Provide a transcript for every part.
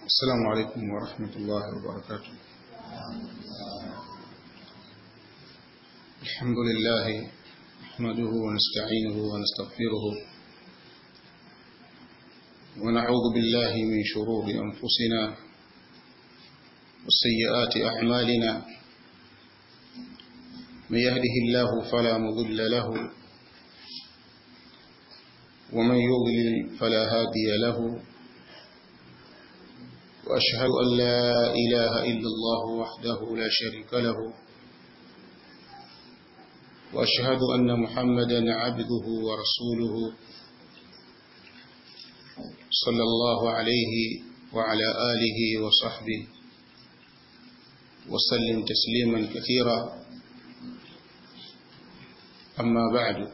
السلام عليكم ورحمة الله وبركاته الحمد لله نحمده ونستعينه ونستغفره ونعوذ بالله من شرور أنفسنا وسيئات أعمالنا من يهده الله فلا مضل له ومن يضلل فلا هادي له وأشهد أن لا إله إلا الله وحده لا شريك له وأشهد أن محمدا عبده ورسوله صلى الله عليه وعلى آله وصحبه وسلم تسليما كثيرا أما بعد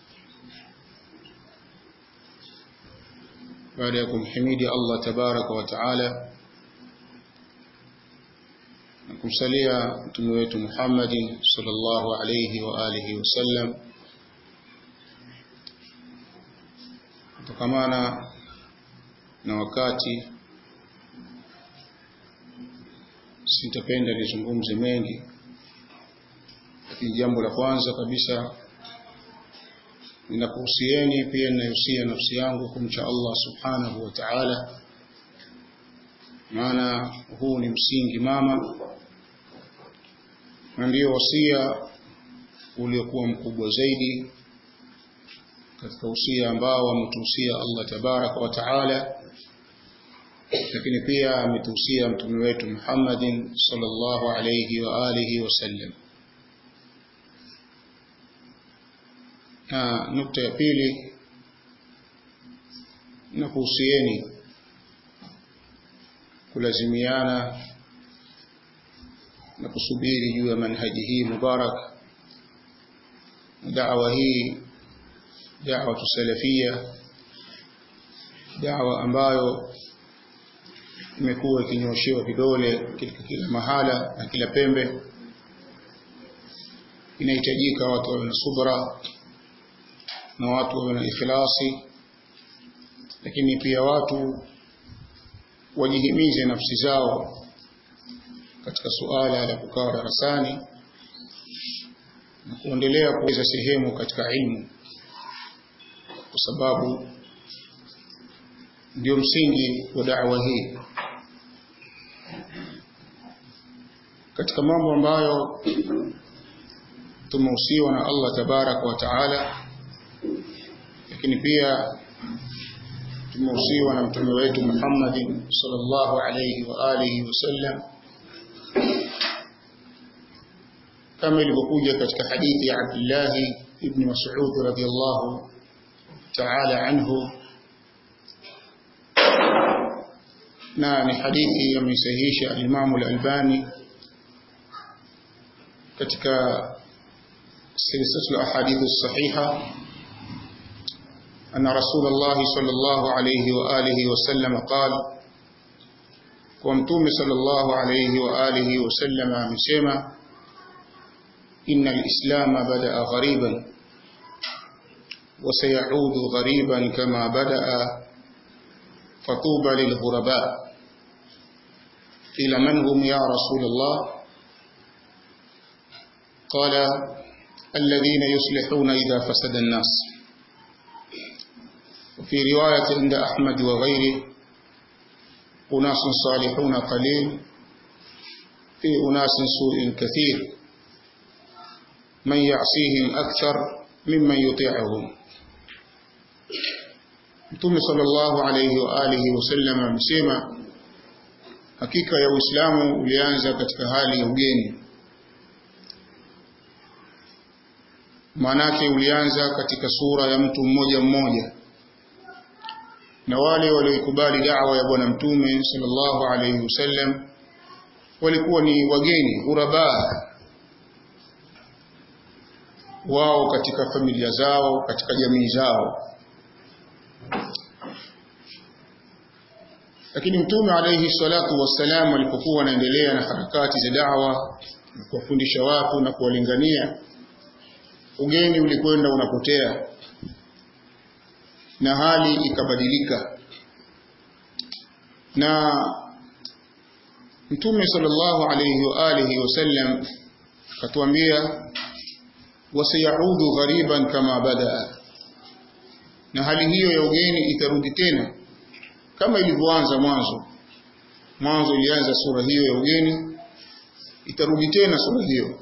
baada ya kumhimidi Allah tabaraka wa taala na kumsalia mtume wetu Muhammadin sallallahu alayhi wa alihi wasallam kutokamana na wakati sitapenda nizungumze mengi lakini jambo la kwanza kabisa ninakuhusieni pia ninahusia nafsi yangu kumcha Allah subhanahu wa ta'ala maana huu ni msingi mama na ndio wasia uliokuwa mkubwa zaidi katika usia ambao ametuhusia Allah tabaraka wa taala lakini pia ametuhusia mtume wetu Muhammadin sallallahu alayhi wa alihi wasallam na nukta ya pili na kuhusieni kulazimiana na kusubiri juu ya manhaji hii mubarak da'wa hii da'wa salafia da'wa ambayo imekuwa ikinyoshewa vidole katika kila mahala na kila pembe inahitajika watu wawe na subra na watu wawe na ikhlasi lakini pia watu wajihimize nafsi zao katika suala la kukaa darasani na kuendelea kuweza sehemu katika ilmu kwa sababu ndio msingi wa da'wa hii katika mambo ambayo tumehusiwa na Allah tabaraka wa taala lakini pia tumehusiwa na mtume wetu Muhammadin sallallahu alayhi wa alihi wasallam kama ilivyokuja katika hadithi ya Abdullah ibn Mas'ud radhiyallahu ta'ala anhu na ni hadithi ameisahihisha al-Imam al-Albani katika silsilatul ahadith as-sahiha أن رسول الله صلى الله عليه وآله وسلم قال ومتوم صلى الله عليه وآله وسلم مسيما إن الإسلام بدأ غريبا وسيعود غريبا كما بدأ فطوبى للغرباء قيل من هم يا رسول الله قال الذين يصلحون إذا فسد الناس وفي رواية عند أحمد وغيره أناس صالحون قليل في أناس سوء كثير من يعصيهم أكثر ممن يطيعهم Mtume sallallahu alayhi wa alihi wasallam amesema hakika ya Uislamu ulianza katika hali ya ugeni. Maanake ulianza katika sura ya mtu mmoja mmoja na wale walioikubali da'wa ya bwana mtume sallallahu alayhi wasallam walikuwa ni wageni ghuraba wao katika familia zao katika jamii zao lakini mtume alayhi salatu wassalam alipokuwa anaendelea na harakati za da'wa na kuwafundisha watu na kuwalingania ugeni ulikwenda unapotea na hali ikabadilika na Mtume sallallahu alayhi wa alihi wasallam akatuambia wasayaudu ghariban kama badaa, na hali hiyo ya ugeni itarudi tena kama ilivyoanza mwanzo. Mwanzo ilianza sura hiyo ya ugeni, itarudi tena sura hiyo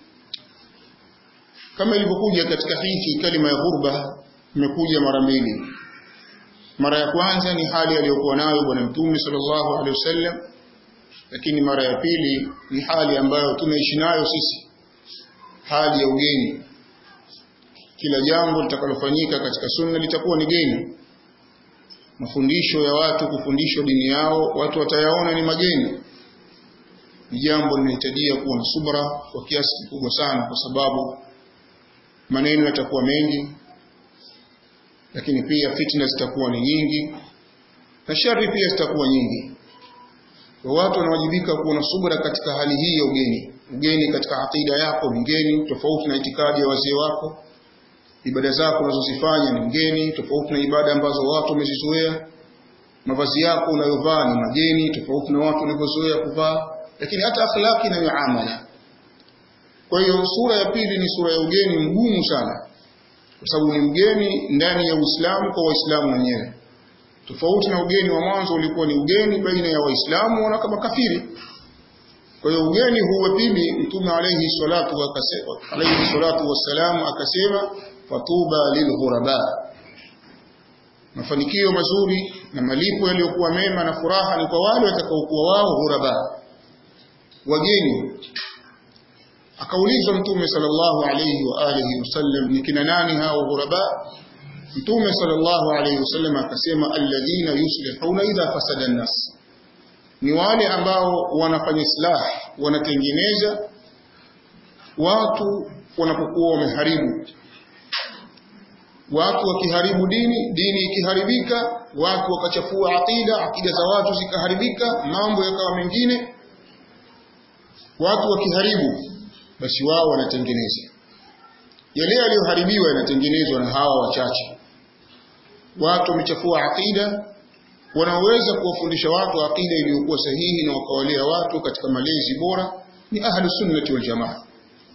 kama ilivyokuja katika hiki. Kalima ya ghurba imekuja mara mbili. Mara ya kwanza ni hali aliyokuwa nayo Bwana Mtume sallallahu alaihi wasallam, lakini mara ya pili ni hali ambayo tunaishi nayo sisi, hali ya ugeni. Kila jambo litakalofanyika katika sunna litakuwa ni geni. Mafundisho ya watu kufundishwa dini yao, watu watayaona ni mageni. Ni jambo linahitajia kuwa na subra kwa kiasi kikubwa sana, kwa sababu maneno yatakuwa mengi, lakini pia fitna zitakuwa ni nyingi na shari pia zitakuwa nyingi. Kwa watu wanawajibika kuwa na subra katika hali hii ya ugeni. Ugeni katika akida yako ni mgeni, tofauti na itikadi ya wazee wako. Ibada zako unazozifanya ni mgeni, tofauti na ibada ambazo watu wamezizoea. Mavazi yako unayovaa ni mageni, tofauti na watu walivyozoea kuvaa, lakini hata akhlaki na miamala. Kwa hiyo sura ya pili ni sura ya ugeni mgumu sana, kwa sababu ni mgeni ndani ya Uislamu kwa Waislamu wenyewe tofauti na ugeni wa mwanzo ulikuwa ni ugeni baina ya Waislamu na kama kafiri. Kwa hiyo ugeni huu wa pili, Mtume alayhi salatu akasema, alayhi salatu wassalam akasema, fatuba lilghuraba, mafanikio mazuri na malipo yaliyokuwa mema na furaha ni kwa wale watakaokuwa wao ghuraba, wageni. Akaulizwa Mtume sallallahu alayhi wa alihi wasallam, ni kina nani hao ghuraba? Mtume sallallahu alayhi wasallam akasema alladhina yuslihuna idha fasada an-nas, ni wale ambao wanafanya islah, wanatengeneza watu wanapokuwa wameharibu. Watu wakiharibu dini, dini ikiharibika, watu wakachafua aqida, aqida za watu zikaharibika, mambo yakawa mengine, watu wakiharibu, basi wao wanatengeneza yale yaliyoharibiwa, yanatengenezwa na hawa wachache watu wamechafua aqida, wanaoweza kuwafundisha watu aqida iliyokuwa sahihi na wakawalea watu katika malezi bora ni ahlu sunnati wal jamaa,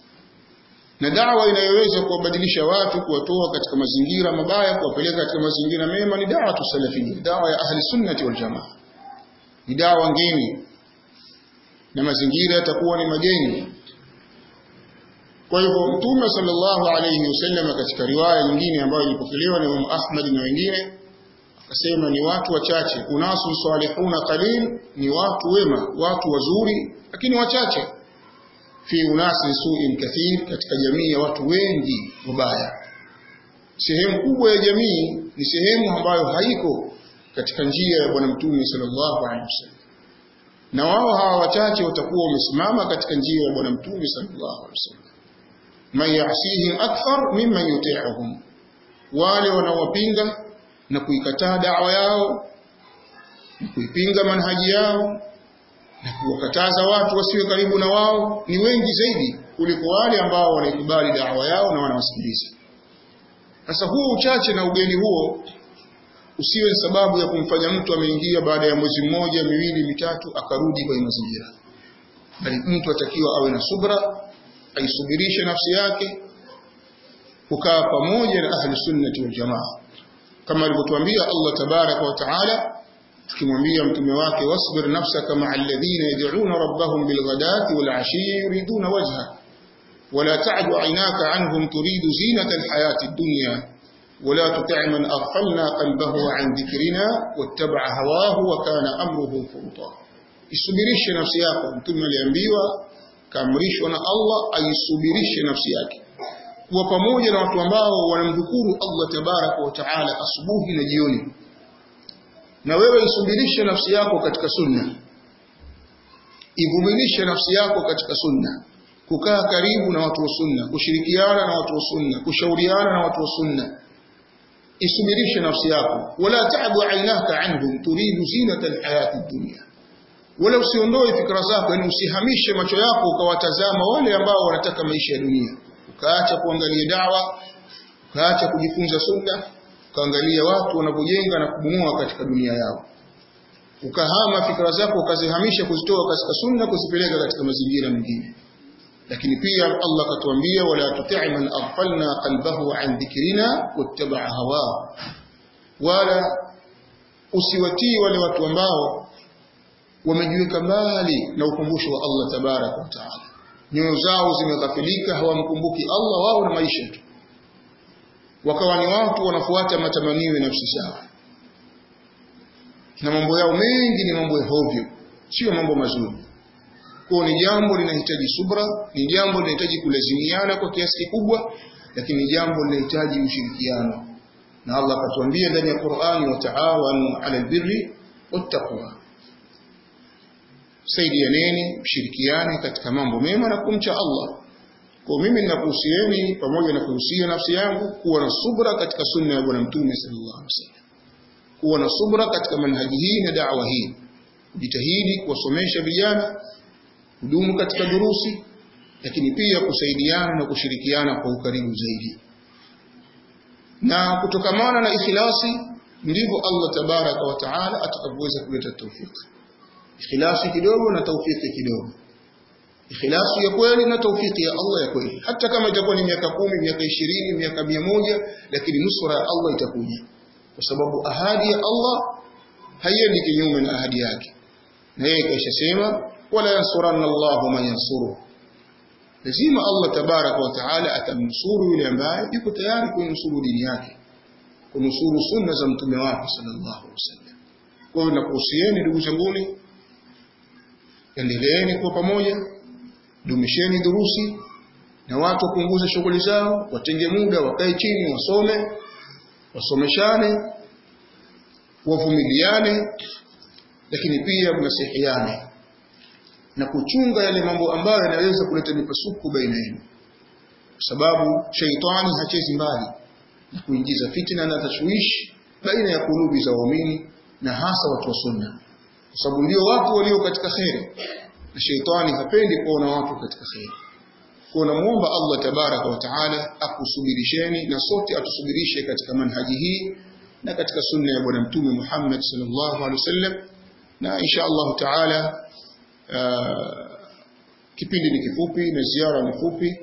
na dawa inayoweza kuwabadilisha watu, kuwatoa katika mazingira mabaya, kuwapeleka katika mazingira mema ni dawa tusalafia, dawa ya ahli sunnati wal jamaa. Ni dawa ngeni na mazingira yatakuwa ni mageni. Kwa hivyo Mtume sallallahu alayhi wasallam katika riwaya nyingine ambayo ilipokelewa na Imam Ahmad na wengine akasema ni watu wachache, unasu salihuna qalil, ni watu wema, watu wazuri lakini wachache. Fi unasi suin kathir, katika jamii ya watu wengi wabaya. Sehemu kubwa ya jamii ni sehemu ambayo haiko katika njia ya Bwana Mtume sallallahu alayhi wasallam, na wao hawa wachache watakuwa wamesimama katika njia ya Bwana Mtume sallallahu alayhi wasallam man yasihim akthar mimman yuti'uhum, wale wanaowapinga na kuikataa dawa yao na kuipinga manhaji yao na kuwakataza watu wasiwe karibu na wao ni wengi zaidi kuliko wale ambao wanaikubali dawa yao na wanawasikiliza. Sasa huu uchache na ugeni huo usiwe sababu ya kumfanya mtu ameingia baada ya mwezi mmoja, miwili, mitatu akarudi kwenye mazingira, bali mtu atakiwa awe na subra aisubirishe nafsi yake kukaa pamoja na ahli sunnati wal jamaa, kama alivyotuambia Allah tabaraka wa taala, tukimwambia mtume wake wasbir nafsaka maa alladhina yad'una rabbahum bilghadati wal ashi yuriduna wajha wala ta'du aynaka anhum turidu zinata alhayati ad-dunya ولا تطع من أغفلنا قلبه عن ذكرنا واتبع هواه وكان أمره فرطا isubirishe nafsi yako mtume aliambiwa kaamrishwa na Allah aisubirishe nafsi yake kuwa pamoja na watu ambao wanamdhukuru Allah tabaraka wa taala asubuhi na jioni, na wewe isubirishe nafsi yako katika sunna, ivumilishe nafsi yako katika sunna, kukaa karibu na watu wa sunna, kushirikiana na watu wa sunna, kushauriana na watu wa sunna. Isubirishe nafsi yako, wala ta'du aynaka anhum turidu zinata alhayati dunya wala usiondoe fikra zako, yani usihamishe macho yako ukawatazama wale ambao wanataka maisha ya dunia, ukaacha kuangalia dawa, ukaacha kujifunza sunna, ukaangalia watu wanavyojenga na kubomoa katika dunia yao. ukahama fikra zako ukazihamisha kuzitoa katika sunna kuzipeleka katika mazingira mengine lakini pia Allah akatuambia wala tuti' man aghfalna qalbahu an dhikrina wattaba'a hawa wala usiwatii wale watu ambao wamejiweka mbali na ukumbusho wa Allah tabarak wa taala nyoyo zao zimeghafilika hawamkumbuki Allah wao na maisha tu wakawa ni watu wanafuata matamanio ya nafsi zao na mambo yao mengi ni mambo ya hovyo sio mambo mazuri kwa ni jambo linahitaji subra ni jambo linahitaji kulazimiana kwa kiasi kikubwa lakini jambo linahitaji ushirikiano na Allah akatuambia ndani ya Qur'ani wa ta'awanu 'alal birri wattaqwa saidianeni mshirikiane katika mambo mema na kumcha Allah kwa mimi ninakuhusieni pamoja na kuhusia nafsi yangu kuwa na subra katika sunna ya bwana mtume sallallahu alaihi wasallam kuwa na subra katika manhaji hii na da'wa hii kujitahidi kuwasomesha vijana kudumu katika durusi lakini pia kusaidiana na kushirikiana kwa ukaribu zaidi na kutokamana na ikhlasi ndivyo Allah tabaraka wa taala atakavyoweza kuleta tawfiki ikhlasi kidogo na tawfiki kidogo ikhlasi ya kweli na tawfiki ya Allah ya kweli hata kama itakuwa ni miaka kumi miaka ishirini miaka mia moja lakini nusura ya Allah itakuja kwa sababu ahadi ya Allah haiendi kinyume na ahadi yake na yeye kaishasema wala yansuranna Allahu man yansuru lazima Allah tabaraka wa taala atamnusuru yule ambaye yuko tayari kuinusuru dini yake kunusuru sunna za mtume wake sallallahu alaihi wasallam kwa hiyo nakuhusieni ndugu zanguni endeleeni kuwa pamoja dumisheni durusi na watu wapunguze shughuli zao watenge muda wakae chini wasome wasomeshane wavumiliane lakini pia mnasihiane na kuchunga yale mambo ambayo yanaweza kuleta mipasuko baina yenu kwa sababu shaitani hachezi mbali na kuingiza fitna na tashwishi baina ya kulubi za waumini na hasa watu wa sunna kwa sababu ndio watu walio katika kheri na shaitani hapendi kuona watu katika kheri kwa namuomba Allah tabaraka wa taala akusubirisheni na sote atusubirishe katika manhaji hii na katika sunna ya bwana mtume Muhammad sallallahu alaihi wasallam na insha Allah taala uh, kipindi ni kifupi na ziara ni fupi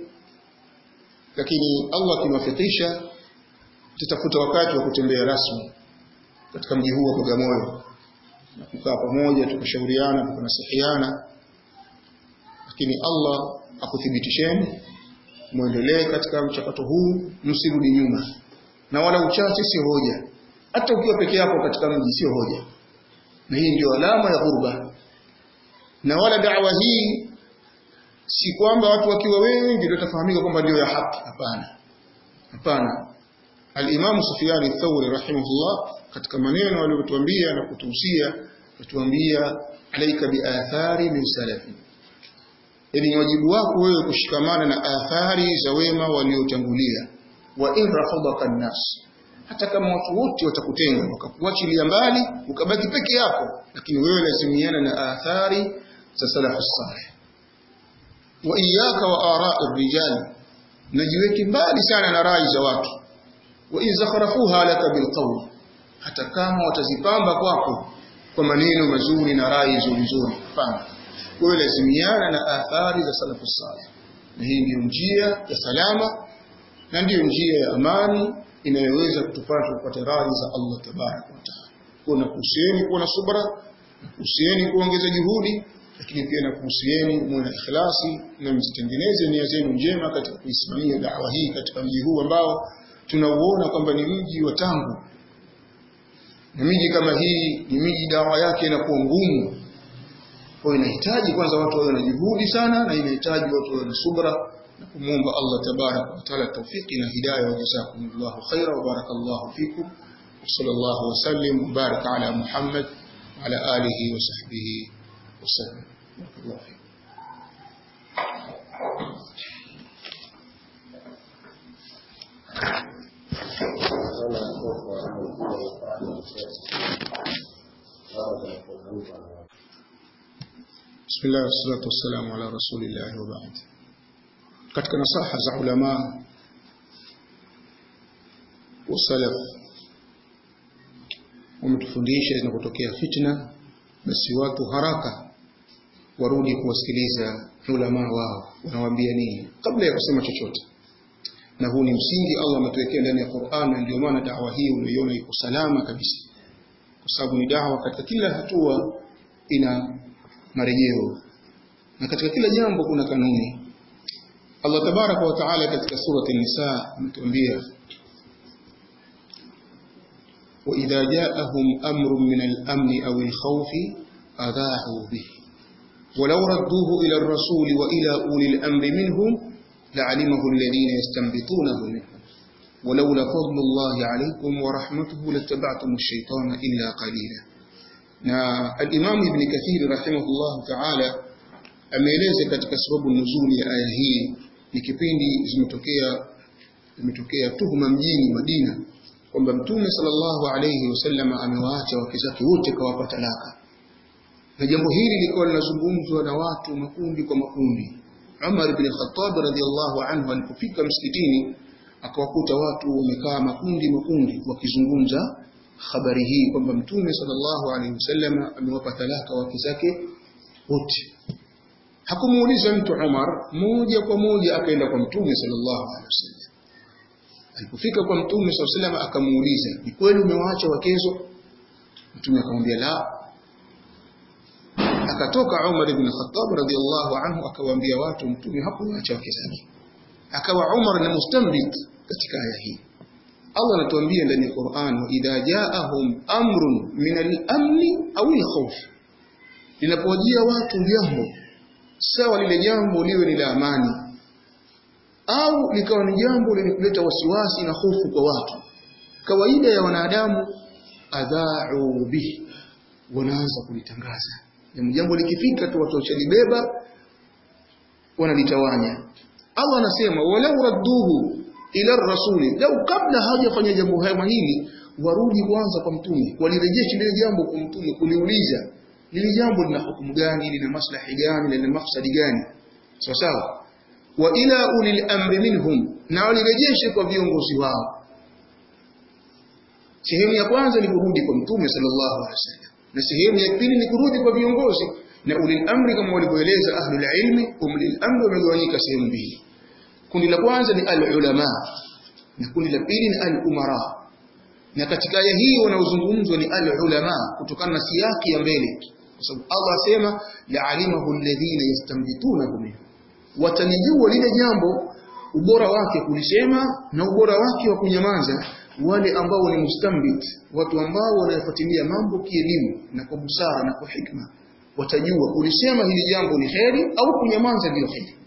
lakini Allah akiwafikisha tutafuta wakati wa kutembea rasmi katika mji huu wa Bagamoyo na kukaa pamoja tukashauriana tukanasihiana lakini Allah akuthibitisheni muendelee katika mchakato huu msirudi nyuma na wala uchache sio hoja hata ukiwa peke yako katika mji sio hoja na hii ndio alama ya ghurba na wala da'wa hii si kwamba watu wakiwa wengi ndio tafahamika kwamba ndio ya haki hapana hapana al-Imam Sufyan al-Thawri rahimahullah katika maneno aliyotuambia na kutuhusia kutuambia alaika bi athari min salafi ni wajibu wako wewe kushikamana na athari za wema waliotangulia wa in rafadaka nas hata kama watu wote watakutenga wakakuachilia mbali ukabaki peke yako lakini wewe lazimiana na athari za salafu salih wa iyyaka wa ara'i rijal najiweke mbali sana na rai za watu wa in zakharafuha laka bilqawl hata kama watazipamba kwako kwa maneno mazuri na rai nzuri nzuri hapana wewe lazimiana na athari za salafu salih na hii ndiyo njia ya salama na ndiyo njia ya amani inayoweza kutupata kupata radhi za Allah tabaraka wa taala. Kwa nakuhusieni kuwa na subra, nakuhusieni kuongeza juhudi, lakini pia nakuhusieni muwe na ikhlasi na mzitengeneze nia zenu njema katika kuisimamia dawa hii katika mji huu ambao tunauona kwamba ni mji wa tangu. Na miji kama hii ni miji dawa yake inakuwa ngumu. Kwa inahitaji kwanza watu wawe na juhudi sana na inahitaji watu wawe na subra na kumuomba Allah tabaraka wa taala tawfiki na hidayah wa jazakumullahu khaira wa barakallahu fikum wa sallallahu wa sallim wa baraka ala Muhammad wa ala alihi wa sahbihi wa sallam barakallahu fikum بسم الله والصلاة والسلام على رسول الله وبعد katika nasaha za ulama wa salaf wametufundisha zinapotokea fitna basi watu haraka warudi kuwasikiliza ulama wao wanawaambia nini kabla ya kusema chochote na huu ni msingi Allah ametuwekea ndani ya Qur'an na ndio maana dawa hii unaiona iko salama kabisa kwa sababu ni dawa katika kila hatua ina marejeo na katika kila jambo kuna kanuni Allah tabaraka wa taala katika surati an-nisa ametuambia وإذا جاءهم أمر من الأمن أو الخوف أذاعوا به ولو ردوه إلى الرسول وإلى أولي الأمر منهم لعلمه الذين يستنبطونه منهم ولولا فضل الله عليكم ورحمته لاتبعتم الشيطان إلا قليلا na al-Imam Ibn Kathir rahimahullah ta'ala ameeleza katika sababu nuzuli ya aya hii ni kipindi zimetokea zimetokea tuhuma mjini Madina kwamba Mtume sallallahu alayhi wasallam amewaacha wake zake wote kawapa talaka na jambo hili lilikuwa linazungumzwa na watu makundi kwa makundi Umar ibn Khattab radhiallahu anhu alipofika msikitini akawakuta watu wamekaa makundi makundi wakizungumza habari hii kwamba Mtume sallallahu alaihi wasallam amewapa talaka wake zake wote. Hakumuuliza mtu Umar, moja kwa moja akaenda kwa Mtume sallallahu alaihi wasallam. Alipofika kwa Mtume sallallahu alaihi wasallam akamuuliza, ni kweli umewaacha wakezo? Mtume akamwambia la. Akatoka Umar ibn Khattab radhiallahu anhu akawaambia watu Mtume hakuwaacha wake zake. Akawa Umar ni mustambit katika aya hii. Allah anatuambia ndani ya Qur'an idha ja'ahum amrun min al-amni aw al-khawf linapowajia watu jambo sawa lile jambo liwe ni la amani au likawa ni jambo lenye kuleta wasiwasi na hofu kwa watu kawaida ya wanadamu adha'u bihi wanaanza kulitangaza jambo likifika tu watu wachalibeba wanalitawanya Allah anasema walau radduhu ila rasuli lau kabla hawajafanya jambo hili warudi kwanza kwa mtume walirejesha lile jambo kwa mtume kuliuliza lile jambo lina hukumu gani lina maslahi gani lina mafsadi gani sawa sawa wa ila ulil amri minhum na walirejeshe kwa viongozi wao sehemu ya kwanza ni kurudi kwa mtume sallallahu alaihi wasallam na sehemu ya pili ni kurudi kwa viongozi na ulil amri kama walivyoeleza ahlul ilmi ulil amri wamegawanyika sehemu mbili kundi la kwanza ni al-ulama na kundi la pili ni al-umara na katika aya hii wanaozungumzwa ni al-ulama kutokana na siyaki ya mbele kwa sababu Allah asema la'alimahu alladhina yastanbitunahu minhu watanijua lile jambo ubora wake kulisema na ubora wake wa kunyamaza wale ambao ni mustambit watu ambao wanayafuatilia mambo kielimu na kwa busara na kwa hikma watajua kulisema hili jambo ni kheri au kunyamaza ndio kheri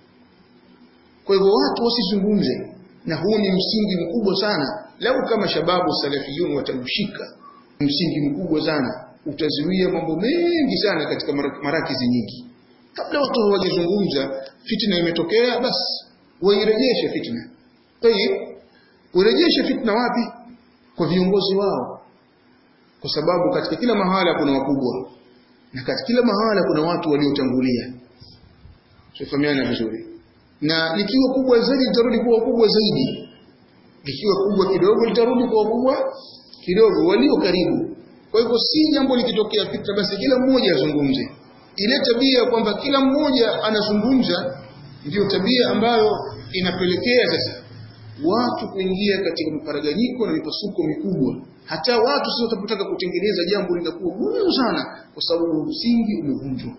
kwa hivyo watu wasizungumze na huu ni msingi mkubwa sana lau kama shababu salafiyun watamshika msingi mkubwa sana utazuia mambo mengi sana katika marakizi nyingi kabla watu hawajazungumza fitna imetokea basi wairejeshe fitna tayib urejeshe fitna wapi kwa viongozi wao kwa sababu katika kila mahala kuna wakubwa na katika kila mahala kuna watu waliotangulia tufahamiana vizuri na likiwa kubwa zaidi litarudi kuwa kubwa zaidi likiwa kubwa kidogo litarudi kuwa kubwa kidogo walio karibu kwa hivyo si jambo likitokea fitna basi kila mmoja azungumze ile tabia kwamba kila mmoja anazungumza ndiyo tabia ambayo inapelekea sasa watu kuingia katika mparaganyiko na mipasuko mikubwa hata watu sio watapotaka kutengeneza jambo linakuwa gumu sana kwa sababu msingi umevunjwa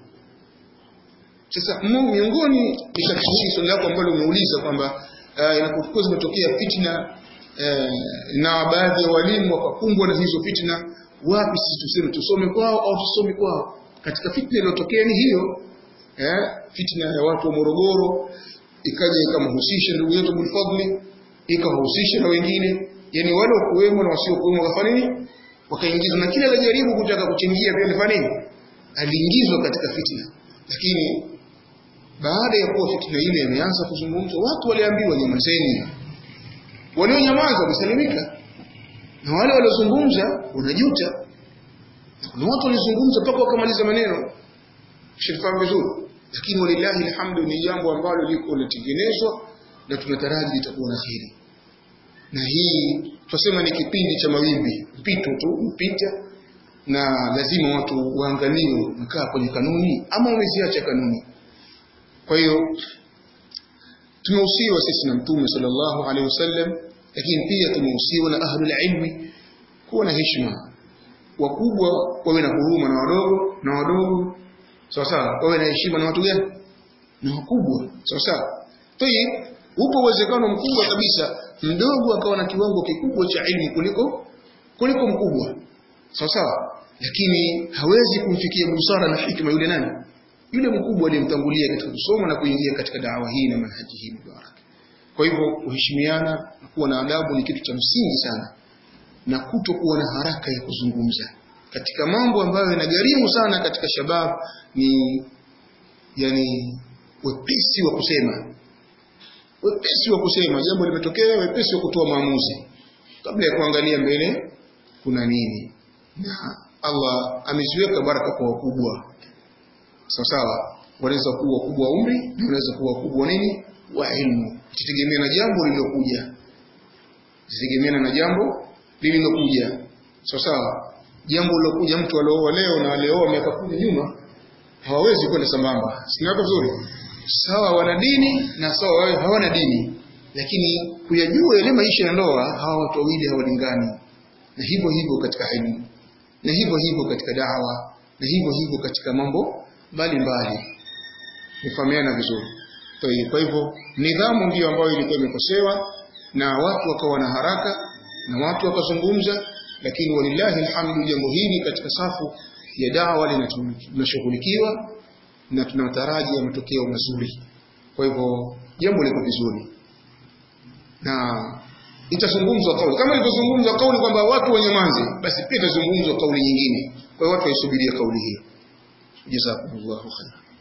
sasa miongoni ni katika swali lako ambalo umeuliza kwamba uh, inapokuwa zimetokea fitna uh, na baadhi ya walimu wakakumbwa na hizo fitna wapi sisi tuseme tusome kwao au tusome kwao katika fitna iliyotokea ni hiyo eh, fitna ya watu wa Morogoro ikaja ikamhusisha ndugu yetu Bulfadli ikawahusisha na wengine yani wale wakuwemo na wasiokuwemo wakafanya nini wakaingizwa na kila alijaribu kutaka kuchangia pia alifanya nini aliingizwa katika fitna lakini baada ya kuwa fitna ile imeanza kuzungumzwa watu waliambiwa nyamazeni walionyamaza wamesalimika na wale waliozungumza wanajuta kuna watu walizungumza mpaka wakamaliza maneno shifahamu vizuri lakini walillahi alhamdu ni jambo ambalo liko linatengenezwa na tunataraji litakuwa na kheri na hii tunasema ni kipindi cha mawimbi mpito tu mpita na lazima watu waangaliwe mkaa kwenye kanuni ama wameziacha kanuni kwa hiyo tumehusiwa sisi na mtume sallallahu alaihi wasallam lakini pia tumehusiwa na ahlul ilmi kuwa na heshima wakubwa wawe na huruma na wadogo na wadogo sawa sawa wawe na heshima na watu gani na wakubwa sawa sawa tayib upo uwezekano mkubwa kabisa mdogo akawa na kiwango kikubwa cha ilmu kuliko kuliko mkubwa sawa sawa lakini hawezi kumfikia busara na hikma yule nani yule mkubwa aliyemtangulia katika kusoma na kuingia katika dawa hii na manhaji hii mubarak kwa hivyo kuheshimiana na kuwa na adabu ni kitu cha msingi sana na kutokuwa na haraka ya kuzungumza katika mambo ambayo yanagharimu sana katika shabab ni yani wepesi wa kusema wepesi wa kusema jambo limetokea wepesi wa kutoa maamuzi kabla ya kuangalia mbele kuna nini na Allah ameziweka baraka kwa wakubwa sawa sawa wanaweza kuwa wakubwa wa umri na wanaweza kuwa wakubwa nini wa ilmu itategemea na jambo lililokuja itategemea na jambo lililokuja sawa sawa jambo lilokuja mtu alioa leo na alioa miaka kumi nyuma hawawezi kwenda sambamba sinaweka vizuri sawa wana dini na sawa wao hawana dini lakini kuyajua ile maisha ya ndoa hawa watu wawili hawalingani na hivyo hivyo katika elimu na hivyo hivyo katika dawa na hivyo hivyo katika mambo mbalimbali nifahamiana vizuri kwa hivyo nidhamu ndiyo ambayo ilikuwa imekosewa na watu wakawa na haraka na watu wakazungumza lakini walillahi alhamdu jambo hili katika safu ya dawa linashughulikiwa na tunataraji matokeo mazuri kwa hivyo jambo liko vizuri na itazungumzwa kauli kama ilivyozungumzwa kauli kwamba watu wanyamaze basi pia itazungumzwa kauli nyingine kwa hiyo watu waisubirie kauli hiyo jazakumullahu khairan